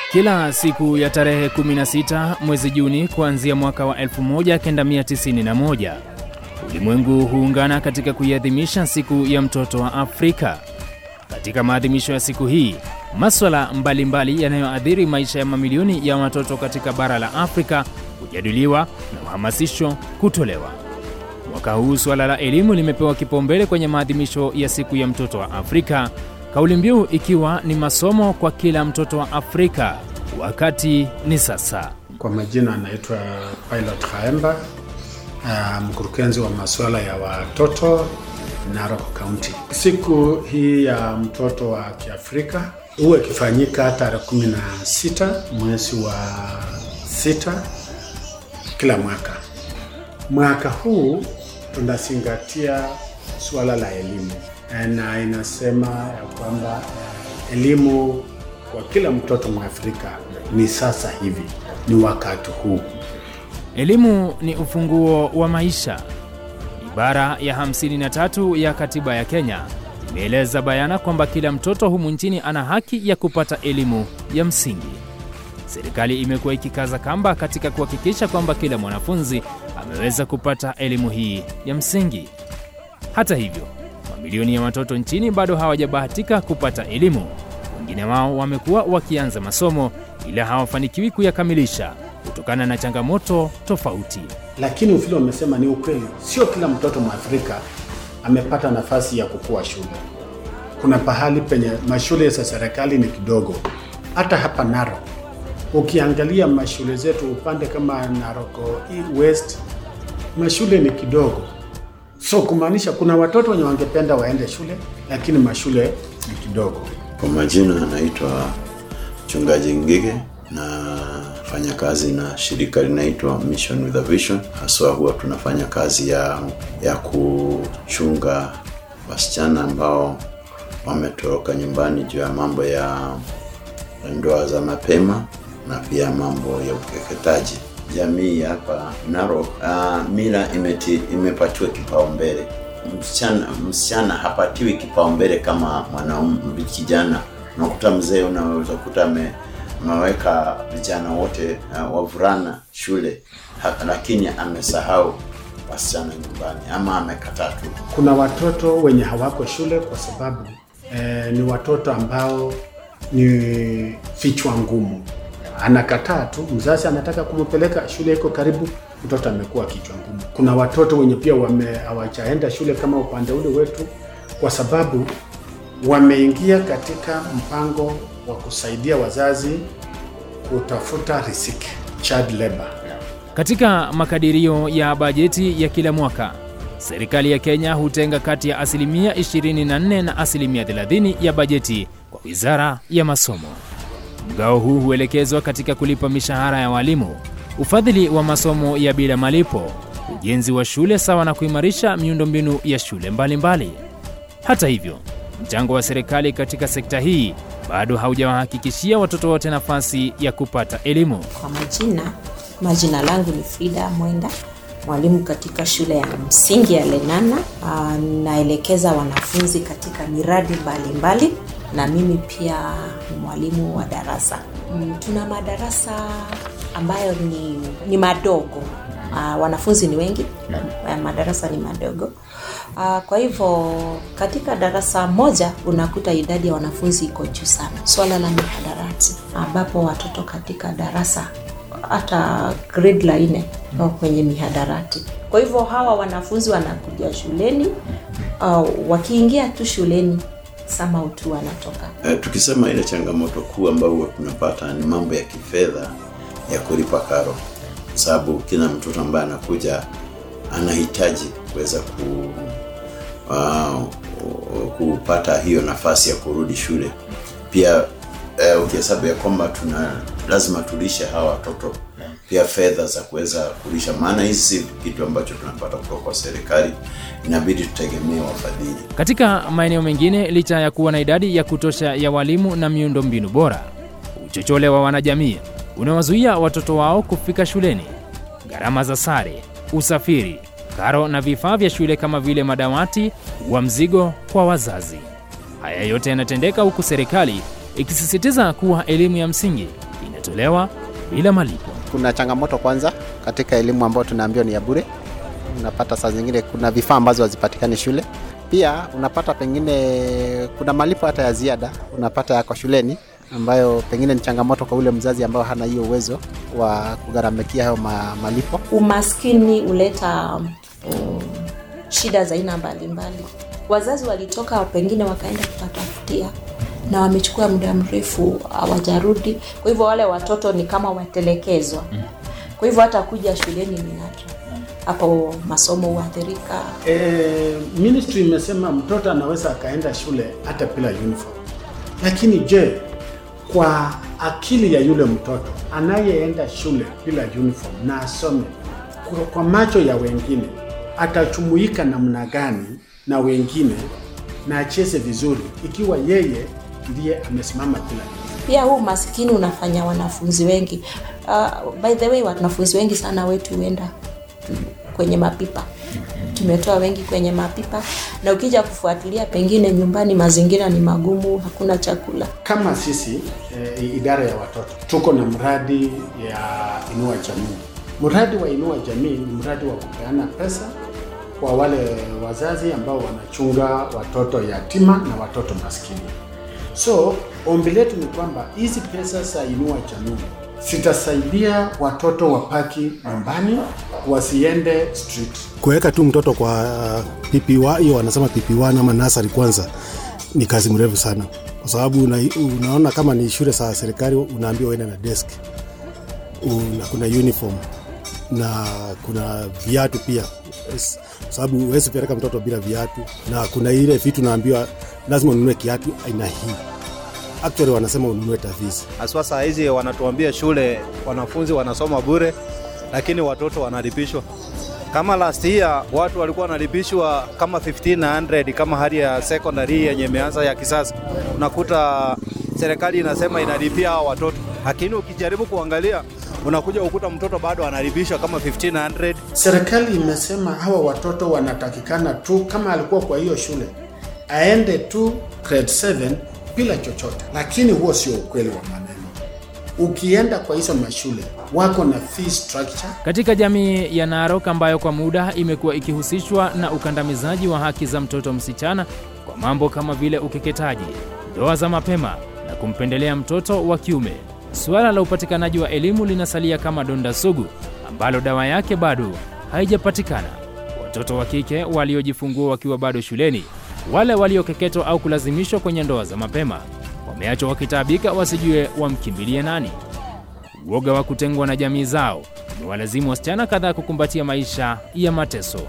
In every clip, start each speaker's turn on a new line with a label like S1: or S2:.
S1: Kila siku ya tarehe 16 mwezi Juni kuanzia mwaka wa 1991 ulimwengu huungana katika kuiadhimisha siku ya mtoto wa Afrika. Katika maadhimisho ya siku hii, maswala mbalimbali yanayoathiri maisha ya mamilioni ya watoto katika bara la Afrika hujadiliwa na uhamasisho kutolewa. Mwaka huu suala la elimu limepewa kipaumbele kwenye maadhimisho ya siku ya mtoto wa Afrika, kauli mbiu ikiwa ni masomo kwa kila mtoto wa Afrika. Wakati ni sasa.
S2: Kwa majina anaitwa Pilot Khaemba, uh, mkurugenzi wa masuala ya watoto Narok County. Siku hii ya mtoto wa Kiafrika huwa ikifanyika tarehe 16 mwezi wa sita kila mwaka. Mwaka huu tunazingatia suala la elimu na inasema ya kwamba elimu kwa kila mtoto Mwafrika ni sasa hivi, ni wakati huu.
S1: Elimu ni ufunguo wa maisha. Ibara ya 53 ya katiba ya Kenya imeeleza bayana kwamba kila mtoto humu nchini ana haki ya kupata elimu ya msingi. Serikali imekuwa ikikaza kamba katika kuhakikisha kwamba kila mwanafunzi ameweza kupata elimu hii ya msingi. Hata hivyo, mamilioni ya watoto nchini bado hawajabahatika kupata elimu. Wengine wao wamekuwa wakianza masomo ila hawafanikiwi kuyakamilisha kutokana na changamoto tofauti.
S2: Lakini vile wamesema ni ukweli, sio kila mtoto Mwafrika amepata nafasi ya kukua shule. Kuna pahali penye mashule za serikali ni kidogo. Hata hapa Narok ukiangalia mashule zetu upande kama Narok West, mashule ni kidogo, so kumaanisha kuna watoto wenye wangependa waende shule, lakini mashule ni kidogo.
S3: Kwa majina anaitwa Mchungaji Ngige na fanya kazi na shirika linaitwa Mission with a Vision. Haswa huwa tunafanya kazi ya, ya kuchunga wasichana ambao wametoroka nyumbani juu ya mambo ya ndoa za mapema na pia mambo ya ukeketaji. Jamii hapa Narok, uh, mila imeti, imepatiwa kipaumbele. Msichana, msichana hapatiwi kipaumbele kama mwanaume kijana. Unakuta mzee, unaweza kukuta ame ameweka vijana wote uh, wavulana shule ha, lakini amesahau wasichana nyumbani ama amekataa tu.
S2: Kuna watoto wenye hawako shule kwa sababu eh, ni watoto ambao ni vichwa ngumu, anakataa tu. Mzazi anataka kumpeleka shule, iko karibu, mtoto amekuwa kichwa ngumu. Kuna watoto wenye pia wame hawajaenda shule kama upande ule wetu, kwa sababu wameingia katika mpango wa kusaidia wazazi kutafuta riziki, child labor.
S1: Katika makadirio ya bajeti ya kila mwaka, serikali ya Kenya hutenga kati ya asilimia 24 na asilimia 30 ya bajeti kwa wizara ya masomo. Mgao huu huelekezwa katika kulipa mishahara ya walimu, ufadhili wa masomo ya bila malipo, ujenzi wa shule sawa na kuimarisha miundombinu ya shule mbalimbali mbali. Hata hivyo, mchango wa serikali katika sekta hii bado haujawahakikishia watoto wote nafasi ya kupata elimu.
S4: Kwa majina, majina langu ni Frida Mwenda, mwalimu katika shule ya msingi ya Lenana. Uh, naelekeza wanafunzi katika miradi mbalimbali mbali, na mimi pia ni mwalimu wa darasa. Mm, tuna madarasa ambayo ni, ni madogo. Uh, wanafunzi ni wengi, uh, madarasa ni madogo. Uh, kwa hivyo katika darasa moja unakuta idadi ya wanafunzi iko juu sana. Swala la mihadarati ambapo watoto katika darasa hata grade la nne wako kwenye mihadarati. Kwa hivyo hawa wanafunzi wanakuja shuleni, uh, wakiingia tu shuleni sama utu wanatoka.
S3: Uh, tukisema ile changamoto kuu ambayo huwa tunapata ni mambo ya kifedha ya kulipa karo, sababu kila mtoto ambaye anakuja anahitaji kuweza ku uh, kupata hiyo nafasi ya kurudi shule. Pia uh, ukihesabu ya kwamba tuna lazima tulishe hawa watoto pia fedha za kuweza kulisha, maana hizi si kitu ambacho tunapata kutoka kwa serikali, inabidi tutegemee wafadhili.
S1: Katika maeneo mengine, licha ya kuwa na idadi ya kutosha ya walimu na miundombinu bora, uchochole wa wanajamii unawazuia watoto wao kufika shuleni. Gharama za sare, usafiri, karo na vifaa vya shule kama vile madawati wa mzigo kwa wazazi. Haya yote yanatendeka huku serikali ikisisitiza kuwa elimu ya msingi zinatolewa bila malipo.
S5: Kuna changamoto kwanza katika elimu ambayo tunaambiwa ni ya bure. Unapata saa zingine kuna vifaa ambazo hazipatikani shule. Pia unapata pengine kuna malipo hata ya ziada unapata yako shuleni, ambayo pengine ni changamoto kwa ule mzazi ambao hana hiyo uwezo wa kugharamikia hayo ma, malipo.
S4: Umaskini huleta um, shida za aina mbalimbali. Wazazi walitoka pengine wakaenda kutafutia na wamechukua muda mrefu hawajarudi, kwa hivyo wale watoto ni kama watelekezwa. Kwa hivyo hata kuja shuleni ni nadra, hapo masomo huathirika.
S2: E, ministry imesema mtoto anaweza akaenda shule hata bila uniform, lakini je, kwa akili ya yule mtoto anayeenda shule bila uniform na asome kwa, kwa macho ya wengine atachumuika namna gani na wengine na acheze vizuri ikiwa yeye ndiye amesimama bila uniform?
S4: Pia huu maskini unafanya wanafunzi wengi uh, by the way wanafunzi wengi sana wetu huenda kwenye mapipa tumetoa wengi kwenye mapipa na ukija kufuatilia pengine nyumbani mazingira ni magumu hakuna chakula
S2: Kama sisi e, idara ya watoto tuko na mradi ya Inua Jamii. Mradi wa Inua Jamii ni mradi wa kupeana pesa kwa wale wazazi ambao wanachunga watoto yatima na watoto maskini. So ombi letu ni kwamba hizi pesa za Inua Jamii zitasaidia watoto wapaki nyumbani, wasiende street.
S6: kuweka tu mtoto kwa uh, PP1 hiyo wanasema PP1 ama nasari kwanza ni kazi mrefu sana, kwa sababu una, unaona kama ni shule za serikali unaambiwa uende na desk una, kuna uniform na kuna viatu pia, Yes, kwa sababu huwezi peleka mtoto bila viatu, na kuna ile vitu naambiwa lazima ununue kiatu aina hii. Actually wanasema ununue tavisi
S7: haswa saa hizi wanatuambia shule wanafunzi wanasoma bure, lakini watoto wanalipishwa. Kama last year watu walikuwa wanalipishwa kama 1500 kama hali ya secondary yenye imeanza ya kisasa, unakuta serikali inasema inalipia hao watoto, lakini ukijaribu kuangalia unakuja ukuta mtoto bado analipishwa kama 1500
S2: Serikali imesema hawa watoto wanatakikana tu, kama alikuwa kwa hiyo shule aende tu grade 7 bila chochote, lakini huo sio ukweli wa maneno. Ukienda kwa hizo mashule wako na fee structure
S1: Katika jamii ya Narok ambayo kwa muda imekuwa ikihusishwa na ukandamizaji wa haki za mtoto msichana kwa mambo kama vile ukeketaji, ndoa za mapema na kumpendelea mtoto wa kiume, suala la upatikanaji wa elimu linasalia kama donda sugu ambalo dawa yake bado haijapatikana. Watoto wa kike waliojifungua wakiwa bado shuleni, wale waliokeketwa au kulazimishwa kwenye ndoa za mapema, wameachwa wakitaabika, wasijue wamkimbilie nani. Uoga wa kutengwa na jamii zao umewalazimu wasichana kadhaa kukumbatia maisha ya mateso.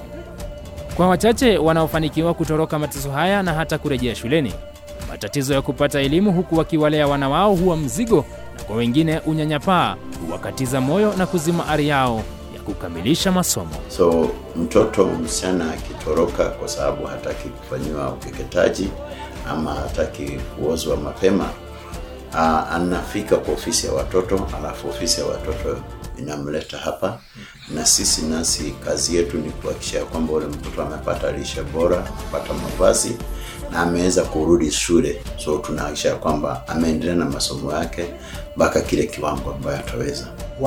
S1: Kwa wachache wanaofanikiwa kutoroka mateso haya na hata kurejea shuleni, matatizo ya kupata elimu huku wakiwalea wana wao huwa mzigo, na kwa wengine unyanyapaa huwakatiza moyo na kuzima ari yao ya kukamilisha masomo.
S3: So mtoto msichana akitoroka kwa sababu hataki kufanyiwa ukeketaji ama hataki kuozwa mapema, aa, anafika kwa ofisi ya watoto, alafu ofisi ya watoto inamleta hapa, na sisi nasi kazi yetu ni kuhakikisha kwamba ule mtoto amepata lishe bora, kupata mavazi na ameweza kurudi shule. So tunahakikisha kwamba ameendelea na masomo yake mpaka kile kiwango ambayo ataweza.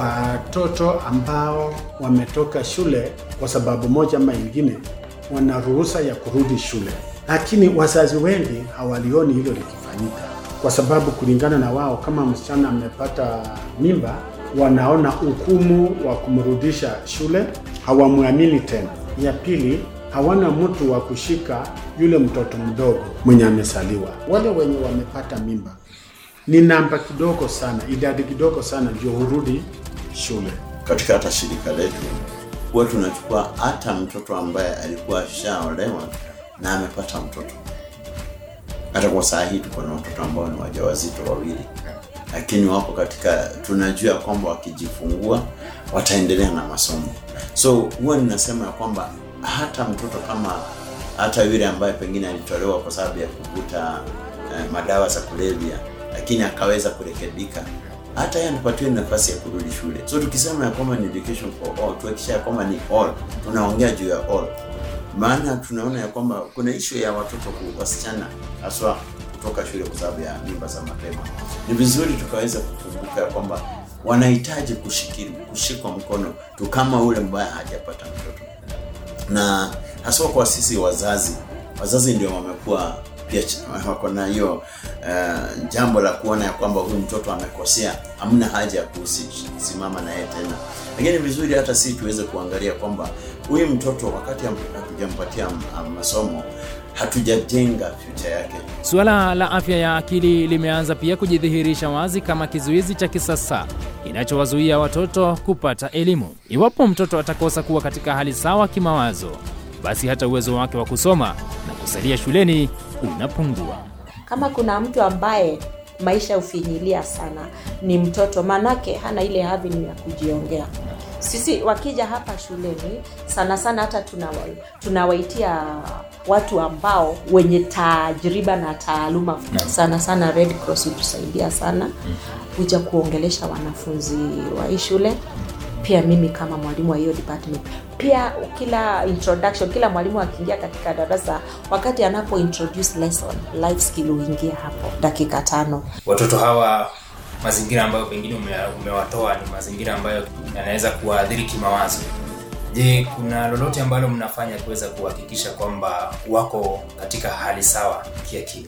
S2: watoto ambao wametoka shule kwa sababu moja ama ingine wana ruhusa ya kurudi shule, lakini wazazi wengi hawalioni hilo likifanyika, kwa sababu kulingana na wao, kama msichana amepata mimba, wanaona hukumu wa kumrudisha shule, hawamwamini tena. Ya pili, hawana mtu wa kushika yule mtoto mdogo mwenye amesaliwa. Wale wenye wamepata mimba ni namba kidogo sana, idadi kidogo sana ndio hurudi shule.
S3: katika hata shirika letu huwa tunachukua hata mtoto ambaye alikuwa ashaolewa na amepata mtoto. Hata kwa saa hii tuko na watoto ambao ni wajawazito wawili, lakini wapo katika, tunajua kwamba wakijifungua wataendelea na masomo. So huwa ninasema ya kwamba hata mtoto kama hata yule ambaye pengine alitolewa kwa sababu ya kuvuta eh, madawa za kulevya, lakini akaweza kurekebika hata yeye anapatiwa nafasi ya kurudi shule. So tukisema ya kwamba ni education for all, tuhakikisha ya kwamba ni all, tunaongea juu ya all, maana tunaona ya kwamba kuna issue ya watoto ku- wasichana haswa kutoka shule kwa sababu ya mimba za mapema. Ni vizuri tukaweza kukumbuka ya kwamba wanahitaji kushikiri, kushikwa mkono tu kama ule ambaye hajapata mtoto, na haswa kwa sisi wazazi, wazazi ndio wamekuwa pia ch- wako na hiyo uh, jambo la kuona ya kwamba huyu mtoto amekosea, hamna haja ya kusimama na yeye tena. Lakini vizuri hata sisi tuweze kuangalia kwamba huyu mtoto wakati ham- hatujampatia m- masomo hatujajenga future yake.
S1: Suala la afya ya akili limeanza pia kujidhihirisha wazi kama kizuizi cha kisasa kinachowazuia watoto kupata elimu. Iwapo mtoto atakosa kuwa katika hali sawa kimawazo, basi hata uwezo wake wa kusoma na kusalia shuleni unapungua.
S4: kama kuna mtu ambaye maisha hufinyilia sana ni mtoto manake hana ile avenue ya kujiongea sisi wakija hapa shuleni sana sana hata tunawa- tunawaitia watu ambao wenye tajriba na taaluma sana sana red cross hutusaidia sana kuja kuongelesha wanafunzi wa hii shule pia mimi kama mwalimu wa hiyo department pia kila introduction kila mwalimu akiingia katika darasa wakati anapo introduce lesson life skill huingia hapo dakika tano
S8: watoto hawa mazingira ambayo pengine ume, umewatoa ni mazingira ambayo yanaweza kuwaathiri kimawazo je kuna lolote ambalo mnafanya kuweza kuhakikisha kwamba wako katika hali sawa kiakili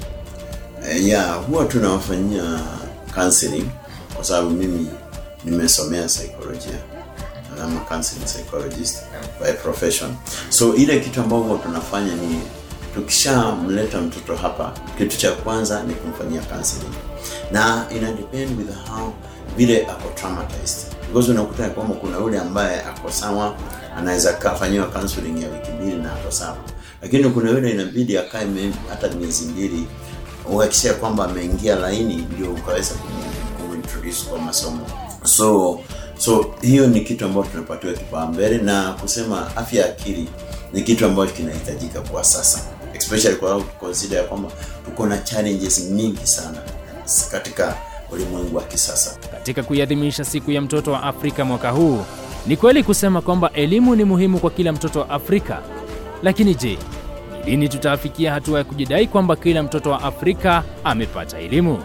S3: Eh, ya huwa tunawafanyia counseling kwa sababu mimi nimesomea psychologia I'm a counseling psychologist by profession so ile kitu ambayo huwa tunafanya ni tukishamleta mtoto hapa kitu cha kwanza ni kumfanyia counseling na ina depend with how vile ako traumatized because unakuta ya kwamba kuna yule ambaye ako sawa anaweza kafanyiwa counseling ya wiki mbili na ako sawa lakini kuna yule inabidi akae me- hata miezi mbili uhakikisha kwamba ameingia laini ndio ukaweza kumu- kumintroduce kwa masomo so so hiyo ni kitu ambacho tunapatiwa kipaumbele na kusema afya ya akili ni kitu ambacho kinahitajika kwa sasa especially kwa consider ya kwamba tuko na challenges mingi sana katika ulimwengu wa kisasa
S1: Katika kuiadhimisha siku ya mtoto wa Afrika mwaka huu, ni kweli kusema kwamba elimu ni muhimu kwa kila mtoto wa Afrika. Lakini je, ni lini tutafikia hatua ya kujidai kwamba kila mtoto wa Afrika amepata elimu?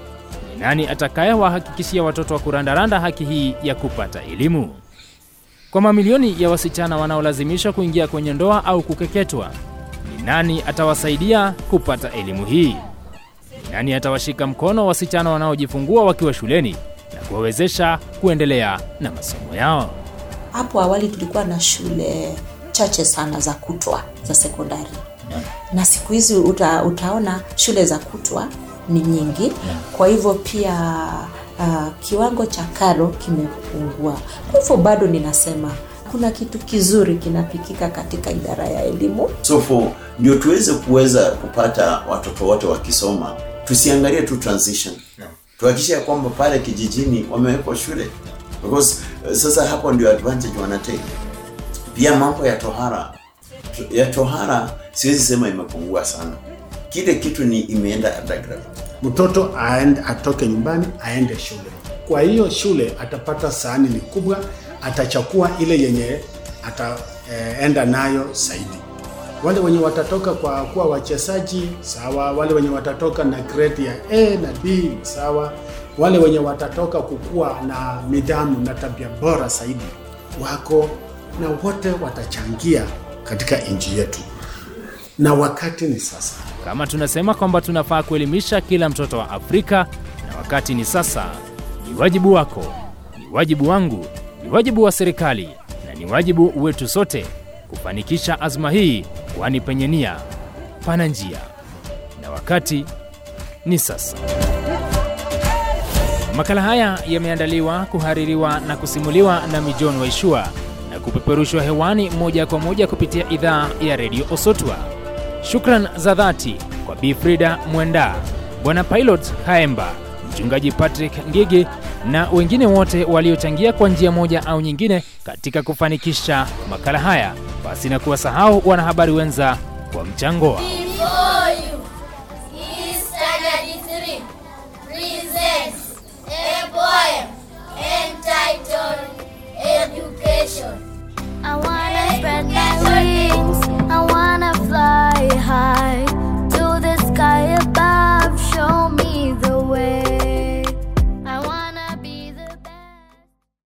S1: Ni nani atakayewahakikishia watoto wa kurandaranda haki hii ya kupata elimu? Kwa mamilioni ya wasichana wanaolazimishwa kuingia kwenye ndoa au kukeketwa, ni nani atawasaidia kupata elimu hii? Ni nani atawashika mkono wasichana wanaojifungua wakiwa shuleni na kuwawezesha kuendelea na masomo yao?
S4: hapo awali tulikuwa na shule chache sana za kutwa za sekondari na siku hizi uta, utaona shule za kutwa ni nyingi kwa hivyo pia uh, kiwango cha karo kimepungua kwa hivyo bado ninasema kuna kitu kizuri kinapikika katika idara ya elimu
S3: so for ndio tuweze kuweza kupata watoto wote wakisoma tusiangalie tu transition tuhakikishe ya kwamba pale kijijini wamewekwa shule because uh, sasa hapo ndio advantage wanatake pia mambo ya tohara To- ya tohara siwezi sema imepungua sana kile kitu ni imeenda underground
S2: mtoto aende, atoke nyumbani aende shule. Kwa hiyo shule atapata sahani ni kubwa, atachakua ile yenye ataenda nayo zaidi. Wale wenye watatoka kwa kuwa wachezaji sawa, wale wenye watatoka na grade ya A na B sawa, wale wenye watatoka kukuwa na nidhamu na tabia bora zaidi wako na wote watachangia katika nchi yetu, na wakati ni sasa.
S1: Kama tunasema kwamba tunafaa kuelimisha kila mtoto wa Afrika, na wakati ni sasa, ni wajibu wako, ni wajibu wangu, ni wajibu wa serikali na ni wajibu wetu sote kufanikisha azma hii, kwani penye nia pana njia, na wakati ni sasa. Makala haya yameandaliwa, kuhaririwa na kusimuliwa na Mijon Waishua na kupeperushwa hewani moja kwa moja kupitia idhaa ya redio Osotwa. Shukran za dhati kwa Bi Frida Mwenda, Bwana Pilot Kaemba, Mchungaji Patrick Ngigi na wengine wote waliochangia kwa njia moja au nyingine katika kufanikisha makala haya, basi na kuwasahau wanahabari wenza kwa mchango wao.